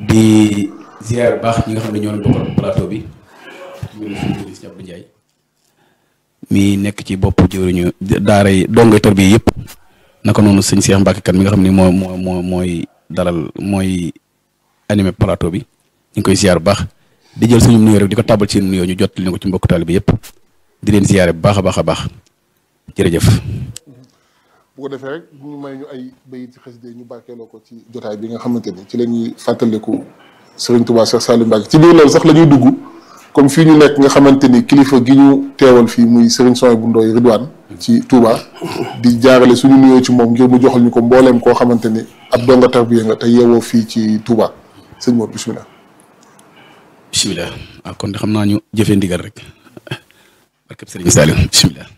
di ziar baax ñi nga xam ne ñoo leen bokkal plateau bi ñu ngi suñu ministre Abdou Ndiaye mi nekk ci bopp jëwriñu daara yi dongo tar bi yëpp naka noonu sëñ Cheikh Mbacke kan mi nga xam ne moo moo moo mooy dalal mooy animé plateau bi ñu ngi koy ziar bu baax di jël suñu nuyoo rek di ko tàbbal ci nuyoo ñu jot li ko ci mbokk taalibe bi yëpp di leen ziare bu baax a baax a baax jërëjëf. bu ko defee rek ñu may ñu ay bayit ci xasida ñu barkeeloo ko ci jotaay bi nga xamante ni ci la ñuy fàttaliku Serigne Touba Cheikh Saliou Mbacke ci biir loolu sax la ñuy dugg comme fii ñu nekk nga xamante ni kilifa gi ñu teewal fii muy Serigne Soy bu Ndoy Ridwaan ci Touba di jaarale suñu nuyoo ci moom ngir mu joxal ñu ko mbooleem koo xamante ni ab donga tarbiya nga te yeewoo fii ci Touba sëñ Mor bisimilah. bisimilah waaw kon de xam naa ñu jëfee ndigal rek barkeb Serigne Saliou bisimilah.